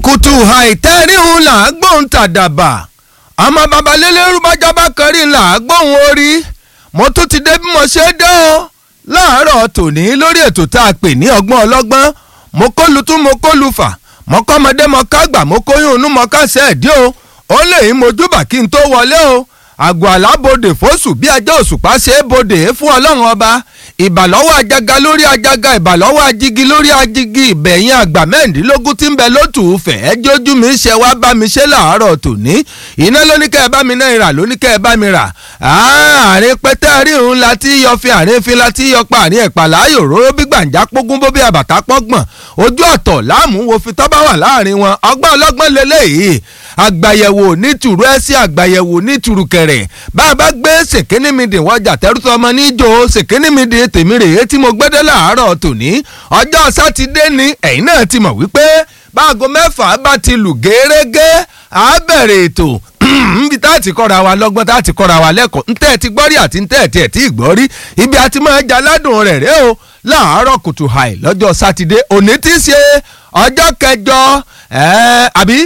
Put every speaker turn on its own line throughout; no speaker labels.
kùtù àìtẹ́ríhun là á gbóhùn tàdàbà ọmọ babalélérú bájábá kẹrí là á gbóhùn orí mo tún ti dé bí mo ṣe dé o láàárọ̀ tòní lórí ètò tá a pè ní ọgbọ́n ọlọ́gbọ́n mo kó lu tún mo kó lu fà mo kọ́ ọmọdé mo ká gbà mo kóyún inú mo ká sẹ́ẹ̀dí o ó lè yín mojúbà kí n tó wọlé o àgọ́ àlábòde fóṣù bí ajá òṣùpá ṣe é bodè fún ọlọ́run ọba ìbàlọ́wọ́ ajaga lórí ajaga ìbàlọ́wọ́ ajigi lórí ajigi ìbẹ̀yìn àgbà mẹ́rìndínlógún tí ń bẹ lótù fẹ̀ ẹ́ jójú mi ṣe wá bá mi ṣe láàárọ̀ tòní iná ló ní kẹ́ ẹ bá mi náà rà ló ní kẹ́ ẹ bá mi rà àárín pẹ́tẹ́ ríhun la ti yọ fi àárín fi la ti yọ pa àárín ẹ̀pà láàyò róró bí gbàǹjà pógún bó bí àbàtà pọ́gbọ̀n ojú ọ̀tọ̀ láàmú wo fi tọ́ bá wà láàrin wọn ọgbọ́n ọlọ́gbọ́n lélẹ́yìí àgbàyẹ̀wò nítùrú ẹ sí àgbàyẹ̀wò nítùrú kẹrẹ̀ bá a bá gbé ṣèkínnímìdì wọjà tẹ́rùtọ́ ọmọ níjó ṣèkínnímìdì tèmi rèé tí mo gbẹ́dẹ́ láàárọ̀ tòní ọjọ́ sátidé ni ẹ̀yin náà ti mọ̀ wípé báago mẹ́fà bá ti lù gẹ́rẹ́gẹ́ á bẹ̀rẹ̀ ètò níbi tá a ti kọ́ra wa lọ́gbọ́n tá a ti kọ́ra wa lẹ́kọ̀ọ́ ntẹ́ ti gbọ́rí àti ntẹ́ ti ẹ̀ tí ì gbọ́rí ibi a ti máa jaládùn rẹ̀ rẹ́ o láàárọ̀ kùtù hàì lọ́jọ́ sátidé òní ti ṣe ọjọ́ kẹjọ ẹ̀ẹ́ àbí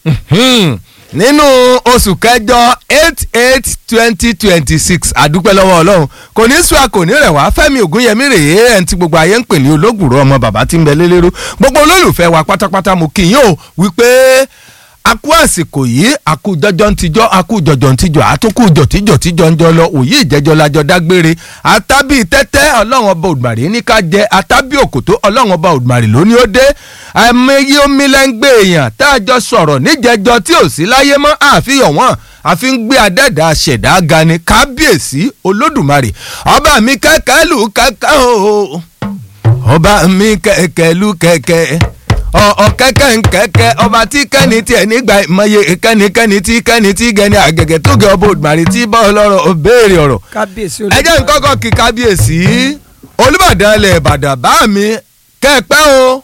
nínú oṣù kẹjọ eight eight twenty twenty six àdúpẹ́ lọ́wọ́ ọlọ́run kò ní sùn kò ní rẹ̀ wá fẹ́mi ògúnyẹmí rèé ẹ̀ ń ti gbogbo ayé ń pè ní olóògùrọ̀ ọmọ bàbá tí ń bẹ lélẹ́rú gbogbo olólùfẹ́ wa pátápátá mo kì í yóò wípé akú àsìkò yìí akú jọjọ ń tijọ́ akú jọjọ ń tijọ́ àtúnkù jọtíjọ tíjọ ń jọ lọ òyì ìjẹjọ lajọ dágbére àtàbí tẹ́tẹ́ ọlọ́run ọba òdùmarè ní ká jẹ àtàbí òkòtó ọlọ́run ọba òdùmarè lóní ó dé àìmọye omi lẹ́ngbẹ́ èèyàn tá a jọ sọ̀rọ̀ níjẹjọ tí ò sí láyé mọ́ àfihàn wọn àfi ń gbé adẹ́dà ṣẹ̀dá ga ni kábíyèsí olódùmarè ọba mi kẹ́kẹ́ lù kẹ́kẹ́ o ọba mi kẹ́kẹ́ lù kẹ́kẹ́ ọ̀kẹ́kẹ́ nkẹ́kẹ́ ọba tí kẹ́ni tiẹ̀ nígbà ìmọye kẹ́nikẹ́ni tí kẹ́ni tí gẹ́ni àgẹ̀gẹ̀ tó gẹ ọba òdùmarè tí bá ọlọ́rọ̀ béèrè ọ̀rọ̀
kábíyèsí
ẹ jẹ́ nkọ́kọ́ kí kábíyèsí olùbàdàn ilẹ̀ ìbàdàn bá mi kẹ́ẹ̀pẹ́ o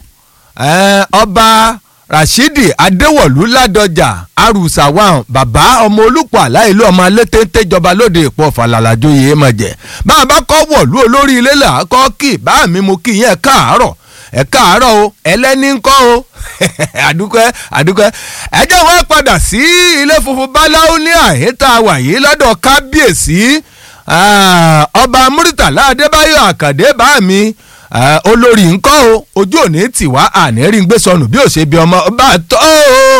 ọba rashidi adéwọ̀lú ládọjà arùsàwọn bàbá ọmọ olùpọ̀ aláìlú ọmọ alétéńté jọba lóde ìpọ̀ fàlàlàjò yìí mọ̀ jẹ́ bá a bá kọ́ wọ̀lú olórí ilé là á kọ́ kí bá mi mo kí yẹn káàárọ̀ ẹ káàárọ̀ o ẹlẹ́ni ń kọ́ o àdúpẹ́ àdúpẹ́ ẹ jẹ́ wọ́n padà sí ilé funfun báláwo ní àhẹ́tà wàyí lọ́dọ̀ kábíyèsí ọba muritàlá adébáyọ̀ àkàdé bá mi olórí ńkọ́ o ojú òní tì wá àní rí ń gbé sọnù bí ó ṣe bí ọmọ bá tọ́ o.